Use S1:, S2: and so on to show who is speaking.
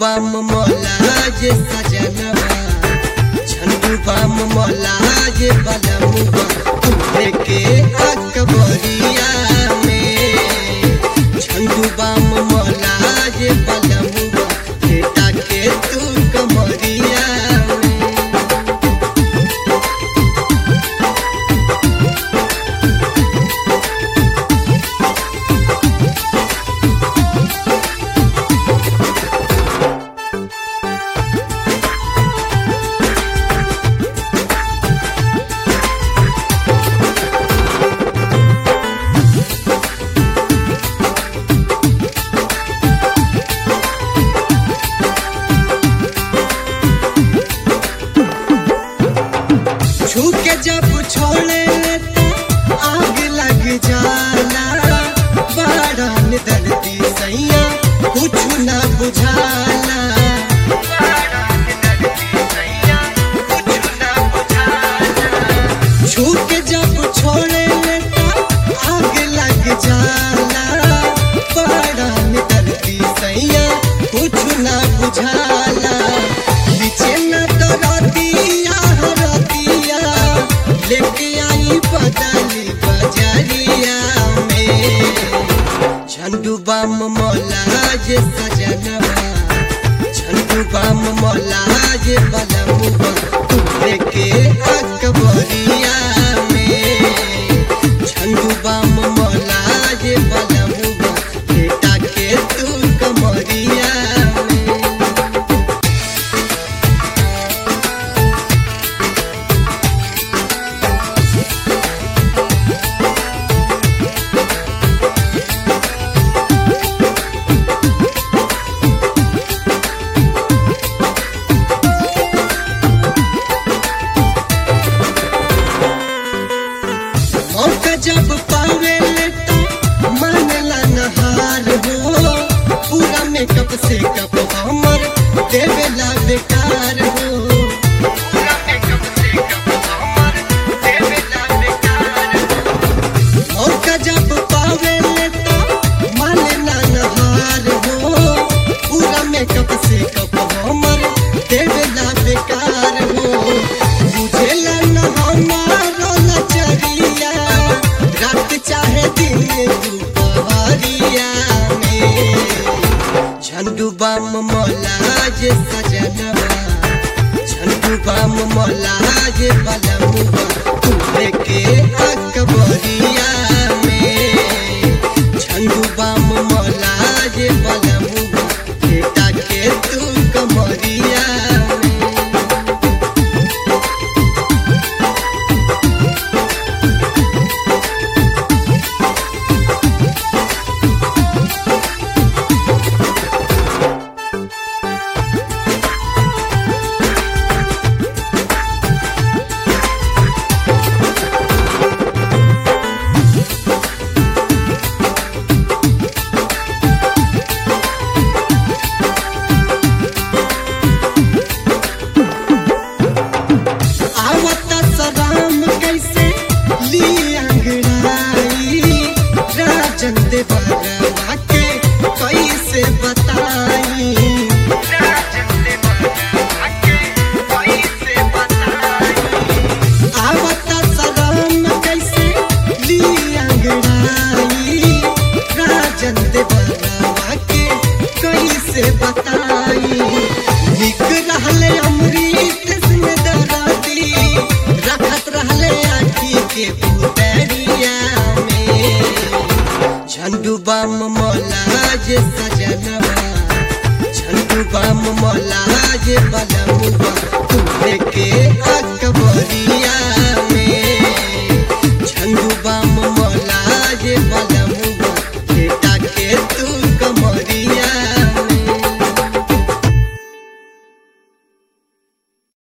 S1: बाम मोला जे सजनवा झंडू बाम मोला जे बलमुआ तुम्हे के अकबरिया में झंडू बाम मोला जे बलमुआ बेटा के तू कमरिया में छू के जब छोड़े तो आग लग जाला बारन दर्दी सैया कुछ ना बुझाला छू के जब छोड़े तो आग लग जाला बारन दर्दी सैया कुछ ना बुझाला नीचे न तो रतिया रतिया लेके आई बदली बजरिया में झंडू बाम मोला जे सजनवा झंडू बाम मोला जे बलमुआ तुम्हे के अकबरिया में झंडू बाम मोला जे बलमुआ बेटा के तू कमरिया में मौका जब पावे तो मानला नहार हो पूरा मेकअप से कप हमर देवेला बेकार हो पूरा makeup से कप हमर देवेला बेकार हो। मौका जब पावे तो मानला नहार हो पूरा मेकअप से कप हमर देवेला बेकार हो बुझेला न हमारो लचरिया रात चाहे दिन दुपहरिया में झंडू बाम मोला जे सजनवा झंडू बाम मोला जे बलमुआ तुम्हे के अकबरिया में झंडू बाम मोला जे बलमुआ बेटा के तू कमरिया में आवत सलाम कैसे ली अंगड़ाई राजन देवरवा के कैसे बताई आवत सलाम कैसे ली अंगड़ाई राजन देवरवा के कैसे बताई निक रहले अमृत सिंह दराती रखत रहले आखी के पुतरिया में झंडू बाम मोला जे सजनवा झंडू बाम मोला जे बलमुआ तुम्हे के